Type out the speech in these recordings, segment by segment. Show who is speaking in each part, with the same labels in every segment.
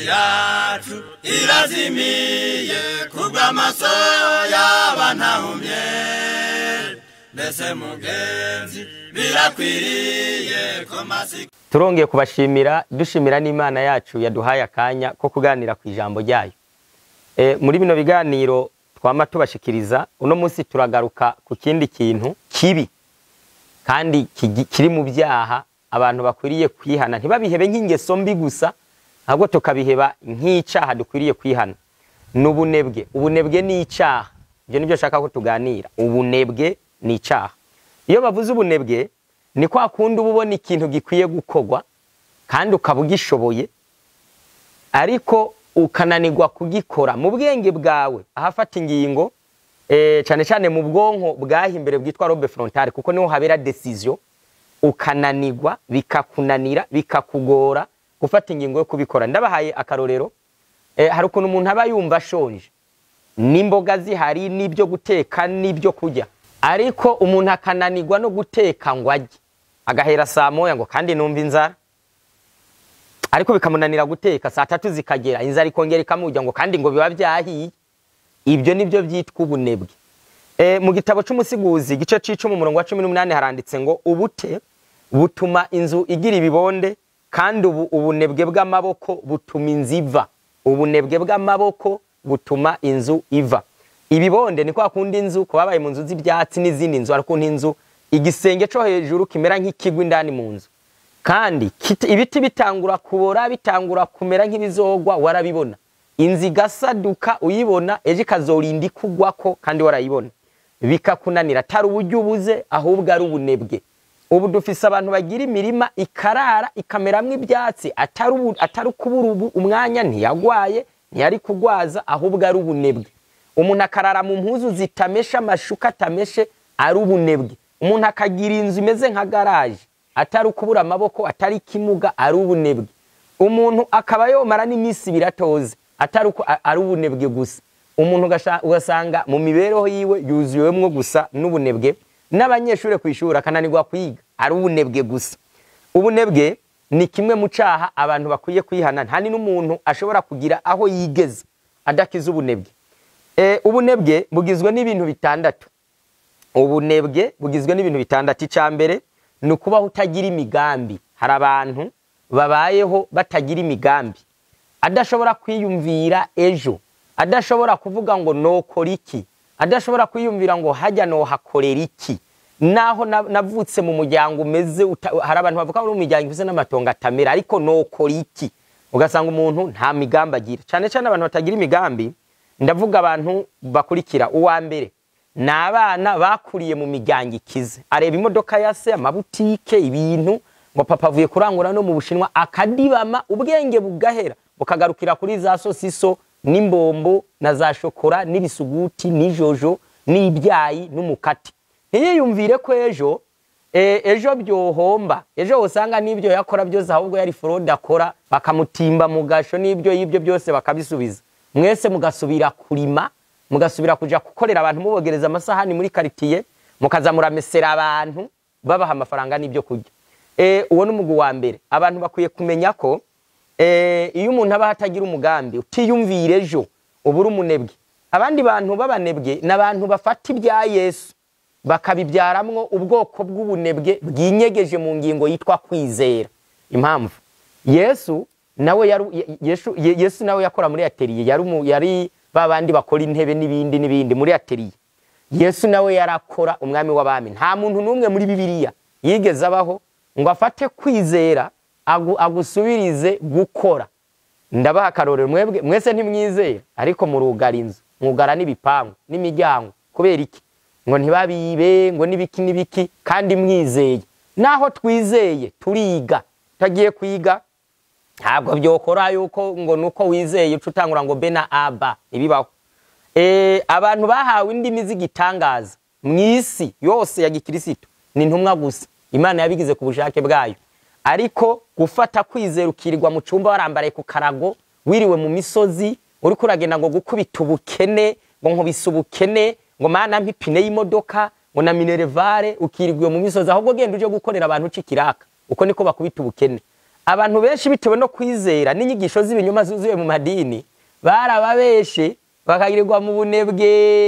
Speaker 1: yacu irazimiye kubw'amaso y'abantahumye mbese mugenzi birakwiriye ko masika
Speaker 2: turongeye kubashimira dushimira n'imana yacu yaduhaye akanya ko kuganira ku ijambo ryayo e, muri bino biganiro twama tubashikiriza uno munsi turagaruka ku kindi kintu kibi kandi kigi- kiri mu byaha abantu bakwiriye kwihana ntibabihebe nk'ingeso mbi gusa ahubwo tukabiheba nk'icaha dukwiriye kwihana ni ubunebwe ubunebwe ni icaha ibyo nibyo nshaka ko tuganira ubunebwe ni icaha iyo bavuze ubunebwe ni kwa kundi uba ubona ikintu gikwiye gukorwa kandi ukaba ugishoboye ariko ukananirwa kugikora mu bwenge bwawe ahafata ingingo eh, cyane cyane mu bwonko bwahimbere bwitwa robe frontale kuko niho habera decision ukananirwa bikakunanira bikakugora gufata ingingo yo kubikora ndabahaye akarorero eh, hari ukuntu umuntu aba yumva ashonje n'imboga zihari n'ibyo guteka n'ibyo kurya ariko umuntu akananirwa no guteka ngo ajye agahera saa moya ngo kandi numva inzara ariko bikamunanira guteka saa tatu zikagera inzara ikongera ikamujya ngo kandi ngo biba byahiye ibyo nibyo byitwa ubunebwe e, mu gitabo c'umusiguzi igice c'icumi umurongo wa cumi n'umunani haranditse ngo ubute butuma inzu igira ibibonde kandi ubu ubunebwe bw'amaboko butuma inzu iva ubunebwe bw'amaboko butuma inzu iva ibibonde ni kwa kundi inzu ku babaye mu nzu z'ibyatsi n'izindi nzu hari ukuntu inzu igisenge co hejuru kimera nk'ikigwa indani mu nzu kandi kiti- ibiti bitangura kubora bitangura kumera nk'ibizogwa warabibona inzu igasaduka uyibona ejo ikazorinda ikugwako kandi warayibona bikakunanira atari uburyo ubuze ahubwo ari ubunebwe ubu dufise abantu bagira imirima ikarara ikameramwo ibyatsi atari ubu- atari ukubura ubu umwanya ntiyagwaye ntiyari kugwaza ahubwo ari ubunebwe umuntu akarara mu mpuzu zitameshe amashuka atameshe ari ubunebwe umuntu akagira inzu imeze nka garaje atari ukubura amaboko atari ikimuga ari ubunebwe umuntu akaba yomara n'iminsi ibiri atoze atari uko a- ari ubunebwe gusa umuntu ugasha- ugasanga mu mibereho yiwe yuzuwemwo gusa n'ubunebwe n'abanyeshuri ku ishuri akananirwa kwiga ari ubunebwe gusa ubunebwe ni kimwe mu caha abantu bakwiye kwihana nta ni n'umuntu ashobora kugira aho yigeze adakiza ubunebwe e, ubunebwe bugizwe n'ibintu bitandatu ubunebwe bugizwe n'ibintu bitandatu icya mbere ni ukubaho utagira imigambi hari abantu babayeho batagira imigambi adashobora kwiyumvira ejo adashobora kuvuga ngo nokora iki adashobora kwiyumvira ngo hajya nohakorera iki naho na- navutse mu muryango umeze uta- hari abantu bavuga ngo umuryango ufise n'amatongo atamera ariko nokora iki ugasanga umuntu nta migambi agira cyane cyane abantu batagira imigambi ndavuga abantu bakurikira uwa mbere ni abana bakuriye mu miryango ikize areba imodoka ya se amabutike ibintu ngo papa avuye kurangura no mu bushinwa akadibama ubwenge bugahera bukagarukira kuri za sosiso n'imbombo na za shokora n'ibisuguti n'ijojo n'ibyayi n'umukati ntiyiyumvire ko ejo e, ejo byohomba ejo usanga n'ibyo yakora byose ahubwo yari forode akora bakamutimba mu gasho n'ibyo y'ibyo byose bakabisubiza mwese mugasubira kurima mugasubira kuja gukorera abantu mubogereza amasahani muri karitiye mukaza muramesera abantu babaha amafaranga n'ibyo kurya e, uwo ni umugwi wa mbere abantu bakwiye kumenya ko e, iyo umuntu aba atagira umugambi utiyumvira ejo uba uri umunebwe abandi bantu b'abanebwe ni abantu bafata ibya yesu bakabibyaramwo ubwoko bw'ubunebwe bwinyegeje mu ngingo yitwa kwizera impamvu yesu nawe yari Ye- yesu, Ye- yesu nawe yakora muri atelier yari umu- yari ba bandi bakora intebe n'ibindi n'ibindi muri atelier yesu nawe yarakora umwami w'abami nta muntu n'umwe muri bibiliya yigeze abaho ngo afate kwizera agu, agusubirize gukora ndabaha akarorero mwebwe mwese ntimwizera ariko murugara inzu mwugara n'ibipangu n'imiryango kubera iki ngo ntibabibe ngo n'ibiki n'ibiki kandi mwizeye naho twizeye turiga utagiye kwiga ntabwo byokora yuko ngo nuko wizeye uca utangura ngo be na aba ntibibaho e, abantu bahawe indimi z'igitangaza mu isi yose ya gikirisitu ni intumwa gusa imana yabigize ku bushake bwayo ariko gufata kwizera ukirirwa mu cyumba warambaraye ku karago wiriwe mu misozi uriko uragenda ngo gukubita ubukene ngo nkubise ubukene ngo mana mpipine y'imodoka ngo na minerevare ukirirwa mu misozi ahubwo genda uje gukorera abantu uca ikiraka uko niko bakubita ubukene abantu benshi bitewe no kwizera n'inyigisho z'ibinyoma zuzuye mu madini barababeshe bakagirirwa mu bunebwe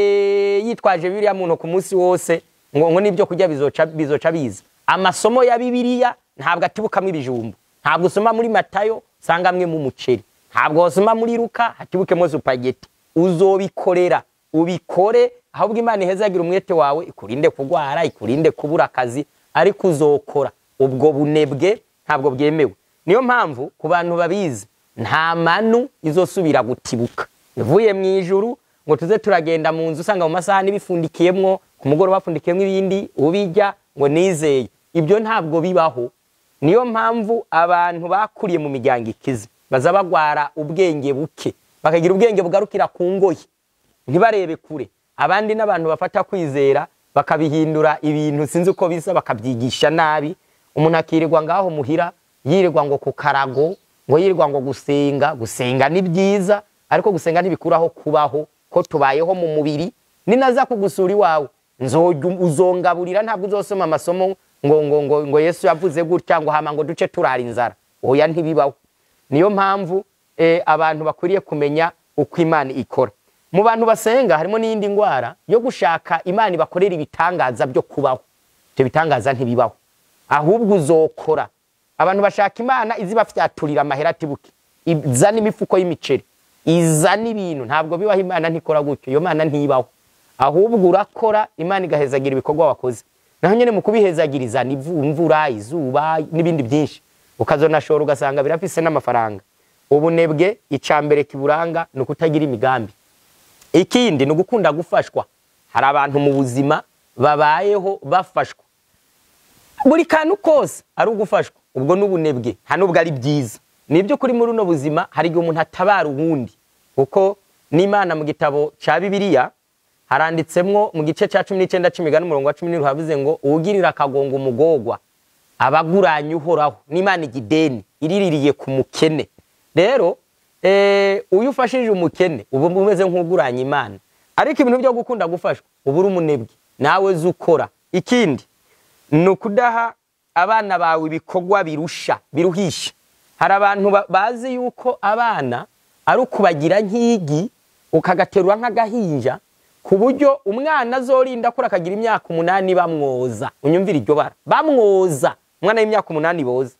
Speaker 2: yitwaje biriya muntu ku munsi wose ngo ngo n'ibyo kurya bizoca bizoca biza amasomo ya bibiliya ntabwo atibukamo ibijumbu ntabwo usoma muri matayo usangamwe mu muceri ntabwo wasoma muri luka hatibukemo supageti uzobikorera ubikore ahubwo imana ihezagira umwete wawe ikurinde kurwara ikurinde kubura akazi ariko uzokora ubwo bunebwe ntabwo bwemewe niyo mpamvu ku bantu babizi nta manu izosubira gutibuka ivuye mu ijuru ngo tuze turagenda mu nzu usanga mu masahani bifundikiyemwo ku mugoroba bapfundikiyemo ibindi ubijya ngo nizeye ibyo ntabwo bibaho niyo mpamvu abantu bakuriye mu miryango ikize baza bagwara ubwenge buke bakagira ubwenge bugarukira ku ngoyi ntibarebe kure abandi n'abantu bafata kwizera bakabihindura ibintu sinzi uko bisa bakabyigisha nabi umuntu akirirwa ngaho muhira yirirwa ngo ku karago ngo yirirwa ngo gusenga gusenga ni byiza ariko gusenga ntibikuraho kubaho ko tubayeho mu mubiri ninaza kugusura iwawe nzojya uzongaburira ntabwo uzosoma amasomo ngo ngo ngo ngo Yesu yavuze gutya ngo hama ngo duce turara inzara oya ntibibaho niyo mpamvu eh, abantu bakwiriye kumenya uko Imana ikora mu bantu basenga harimo n'iyindi ndwara yo gushaka Imana ibakorera ibitangaza byo kubaho ibyo bitangaza ntibibaho ahubwo uzokora abantu bashaka Imana izibafyaturira amahera atibuke izana imifuko y'imiceri izana ibintu ntabwo bibaho Imana ntikora gutyo iyo Mana ntibaho ahubwo urakora Imana igahezagira ibikorwa wakoze naho nyine mu kubihezagiriza ni imvura izuba n'ibindi byinshi ukazonashora ugasanga birafise n'amafaranga ubunebwe icambere kiburanga ni ukutagira imigambi ikindi ni ugukunda gufashwa hari abantu mu buzima babayeho bafashwa buri kantu kose ari ugufashwa ubwo n'ubunebwe nta nubwo ari byiza ni kuri muri uno buzima hari igihe umuntu atabara uwundi kuko n'imana mu gitabo cya bibiliya haranditsemwo mu gice cya cumi n'icyenda cy'imigani umurongo wa cumi n'irindwi havuze ngo uwugirira akagongo umugogwa abaguranye uhoraho n'imana igideni iriririye ku mukene rero uyu ufashije umukene uba umeze nk'uguranye imana ariko ibintu byo gukunda gufashwa uba uri umunebwe nawe zo ukora ikindi ni ukudaha abana bawe ibikorwa birusha biruhisha hari abantu bazi yuko abana ari ukubagira nk'igi ukagaterura nk'agahinja ku buryo umwana azorinda akura akagira imyaka umunani bamwoza unyumvira iryo bara bamwoza umwana w'imyaka umunani boza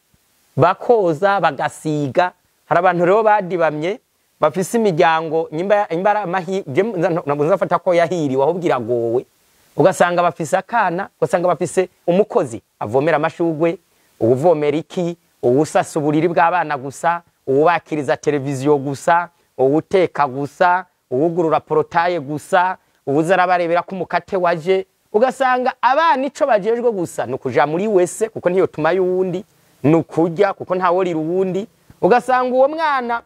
Speaker 2: bakoza bagasiga hari abantu rero badibamye bafise imiryango imbara ntabwo nzafata ko yahiriwe ahubwo iragowe ugasanga bafise akana ugasanga bafise umukozi avomera amashugwe uwuvomera iki uwusasa uburiri bw'abana gusa uwubakiriza televiziyo gusa uwuteka gusa uwugurura porotaye gusa ubuze arabarebera ko umukate waje ugasanga abana ico bajejwe gusa ni ukuja muri wese kuko ntiyo tuma y'uwundi ni ukurya kuko ntaworira uwundi ugasanga uwo mwana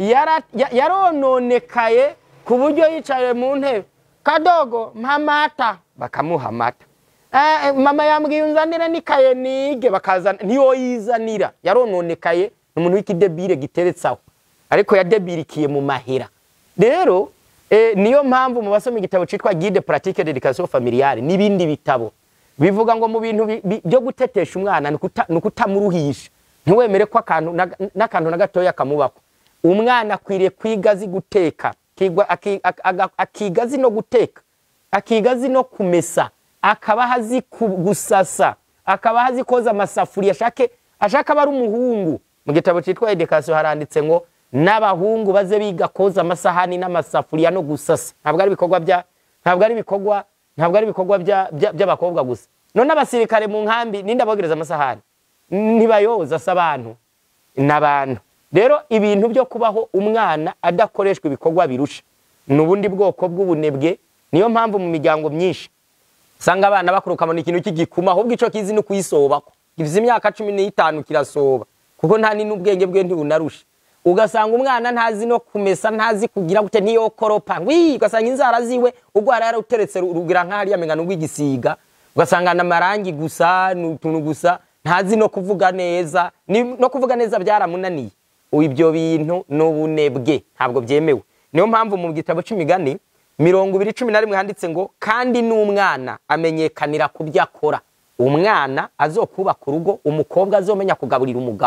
Speaker 2: yarononekaye ku buryo yicaye mu ntebe kadogo mpamata bakamuha amata mama yambwiye unzanire n'ikaye nige bakazana ntiyo yizanira yarononekaye ni umuntu w'ikidebire giteretse aho ariko yadebirikiye mu mahera rero niyo mpamvu mu basoma igitabo cyitwa guide pratique d'education familiale n'ibindi bitabo bivuga ngo mu bintu byo gutetesha umwana ni ukutamuruhisha ntiwemere ko n'akantu na gatoya kamubaho umwana akwiriye kwiga azi guteka akiga azi no guteka akiga azi no kumesa akaba azi gusasa akaba azi koza amasafuriya ashake ashaka aba ari umuhungu mu gitabo cyitwa education haranditse ngo n'abahungu baze biga koza amasahani n'amasafuriya no gusasa ntabwo ari ibikorwa bya ntabwo ari ibikorwa ntabwo ari ibikorwa by'abakobwa gusa none abasirikare mu nkambi ninde abogereza amasahani ntibayoza se abantu n'abantu rero ibintu byo kubaho umwana adakoreshwa ibikorwa birusha ni ubundi bwoko bw'ubunebwe niyo mpamvu mu miryango myinshi usanga abana bakuruka mu ikintu cy'igikuma ahubwo icyo kizi ni ukuyisobako givize imyaka cumi n'itanu kirasoba kuko nta n'ubwenge bwe ntibunarusha ugasanga umwana ntazi no kumesa ntazi kugira gute niyo koropa wi ugasanga inzara ziwe urwara yaruteretse rugira nk'ahariya mengano rw'igisiga ugasanga amarangi gusa ni utuntu gusa ntazi no kuvuga neza no kuvuga neza byaramunaniye ibyo bintu ni ubunebwe ntabwo byemewe niyo mpamvu mu gitabo cy'imigani mirongo ibiri cumi na rimwe handitse ngo kandi n'umwana amenyekanira ku byo akora umwana azokubaka urugo umukobwa azomenya kugaburira umugabo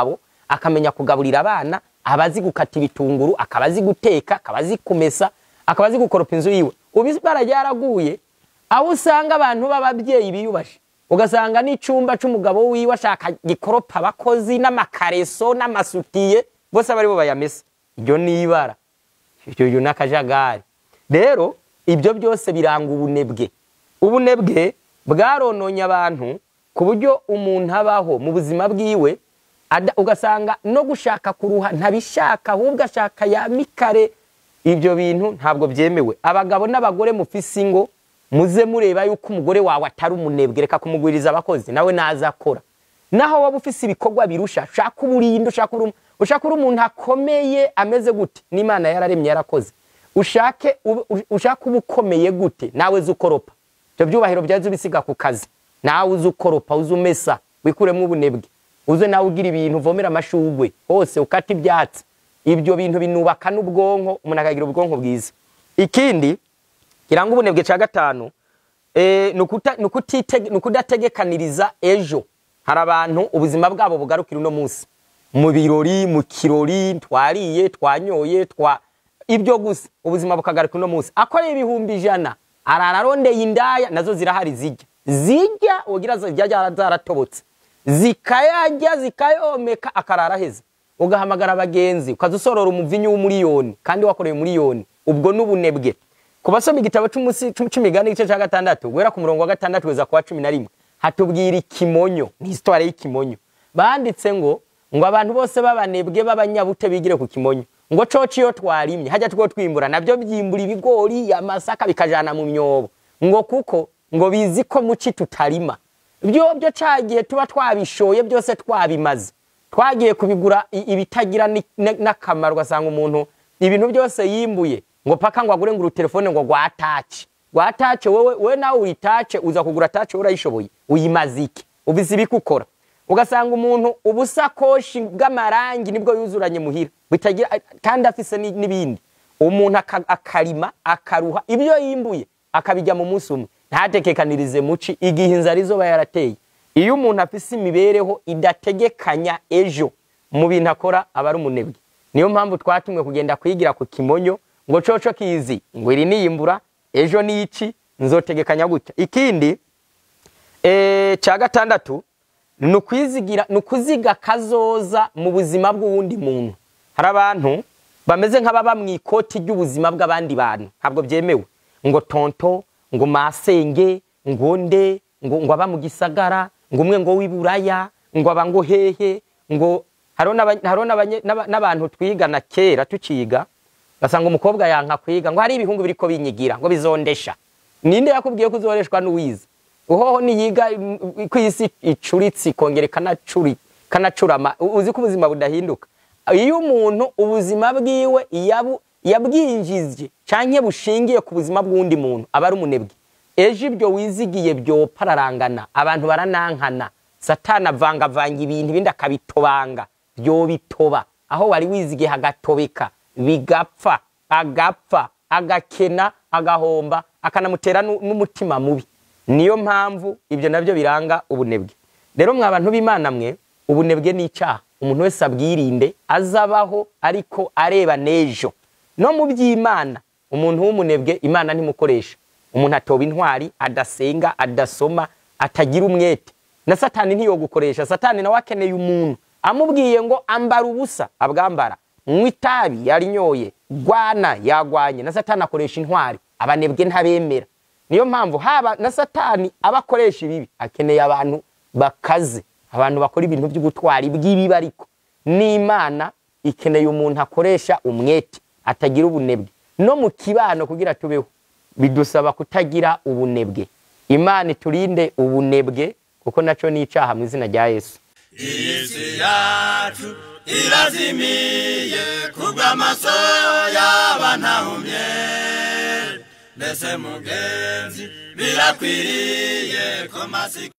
Speaker 2: akamenya kugaburira abana aba azi gukata ibitunguru akaba azi guteka akaba azi kumesa akaba azi gukoropa inzu yiwe ubu ibara ryaraguye aho usanga abantu b'ababyeyi biyubashe ugasanga n'icyumba cy'umugabo wiwe ashaka gikoropa abakozi n'amakareso n'amasutiye bose aba aribo bayamesa iryo ni ibara ibyo ni akajagari rero ibyo byose biranga ubunebwe ubunebwe bwarononye abantu ku buryo umuntu abaho mu buzima bwiwe ugasanga no gushaka kuruha ntabishaka ahubwo ashaka ya mikare ibyo bintu ntabwo byemewe abagabo n'abagore mufise ingo muze mureba yuko umugore wawe atari umunebwe reka kumugwiriza abakozi nawe naza akora naho waba ufise ibikorwa birusha ushaka uburinda ushaka uri umuntu akomeye ameze gute n'imana yararemye yarakoze ushake ushaka uba ukomeye gute nawe uzi ukoropa ibyo byubahiro byaje ubisiga ku kazi nawe uzi ukoropa uzi umesa wikuremo ubunebwe uze nawe ugira ibintu uvomera amashugwe hose ukata ibyatsi ibyo bintu binubaka n'ubwonko umuntu akagira ubwonko bwiza ikindi kiranga ubunebwe cya gatanu ni ukudategekaniriza ejo hari abantu ubuzima bwabo bugarukira uno munsi mu birori mu kirori twariye twanyoye twa ibyo gusa ubuzima bukagaruka uno munsi akoreye ibihumbi ijana arara arondeye indaya nazo zirahari zijya zijya ugira zijya zaratobotse zikayajya zikayomeka akarara aheze ugahamagara abagenzi ukaza usorora umuvinyu w'umuriyoni kandi wakoreye umuriyoni ubwo n'ubunebwe ku basoma igitabo cy'imigani igice cya gatandatu guhera ku murongo wa gatandatu kugeza ku wa cumi na rimwe hatubwira ikimonyo ni hisitwari y'ikimonyo banditse ngo ngo abantu bose b'abanebwe b'abanyabute bigire ku kimonyo ngo coci iyo twarimye hajya two twimbura nabyo byimbura ibigori amasaka bikajana mu myobo ngo kuko ngo bizi ko muci tutarima byo byo cagiye tuba twabishoye byose twabimaze twagiye kubigura ibitagira n'akamaro ugasanga umuntu ibintu byose yimbuye ngo paka ngo agure ngo urutelefone ngo rwatace rwatace wowe we nawe uyitace uza kugura tace urayishoboye uyimaze iki ubizi ibikukora ugasanga umuntu ubusakoshi bw'amarangi nibwo yuzuranye muhira bitagira kandi afise n'ibindi umuntu akarima akaruha ibyo yimbuye akabijya mu munsi umwe ntatekekanirize muci igihe inzara izoba yarateye iyo umuntu afise imibereho idategekanya ejo mu bintu akora aba ari umunebwe niyo mpamvu twatumwe kugenda kwigira ku kimonyo ngo coco kizi ngo iri niyimbura ejo nici nzotegekanya gutya ikindi cya gatandatu ni ukwizigira ni ukuziga kazoza mu buzima bw'uwundi muntu hari abantu bameze nk'ababa mu ikoti ry'ubuzima bw'abandi bantu ntabwo byemewe ngo tonto ngo masenge ngo nde ngo ngo aba mu gisagara ngo umwe ngo w'iburaya ngo aba ngo hehe ngo hariho n'abantu twigana kera tukiga basanga umukobwa yanka kwiga ngo hari ibihungu biri ko binyigira ngo bizondesha ninde yakubwiye ko uzoreshwa n'uwize uhoho niyiga ku isi icuritse ikongera ikanacurama uzi ko ubuzima budahinduka iyo umuntu ubuzima bwiwe yabwinjije cyangwa bushingiye ku buzima bw'undi muntu aba ari umunebwe ejo ibyo wizigiye byopararangana abantu baranankana satana avangavanga ibintu ibindi akabitobanga byobitoba aho wari wizigiye hagatobeka bigapfa agapfa agakena agahomba akanamutera n'umutima mubi niyo mpamvu ibyo nabyo biranga ubunebwe rero mwa bantu b'imana mwe ubunebwe ni icyaha umuntu wese abwirinde azabaho ariko areba n'ejo no mu by'imana umuntu w'umunebwe imana ntimukoresha umuntu atoba intwari adasenga adasoma atagira umwete na satani ntiyogukoresha satani nawe akeneye umuntu amubwiye ngo ambara ubusa abwambara nywa itabi yarinyoye rwana yagwanye na satani akoresha intwari abanebwe ntabemera niyo mpamvu haba na satani aba akoresha ibibi akeneye abantu bakaze abantu bakora ibintu by'ubutwari bw'ibibi ariko n'imana ikeneye umuntu akoresha umwete atagira ubunebwe no mu kibano kugira tubeho bidusaba kutagira ubunebwe imana iturinde ubunebwe kuko nacyo ni icyaha mu izina rya yesu
Speaker 1: iyi si yacu irazimiye kubw'amaso y'abanahumye mbese mugenzi birakwiriye ko masika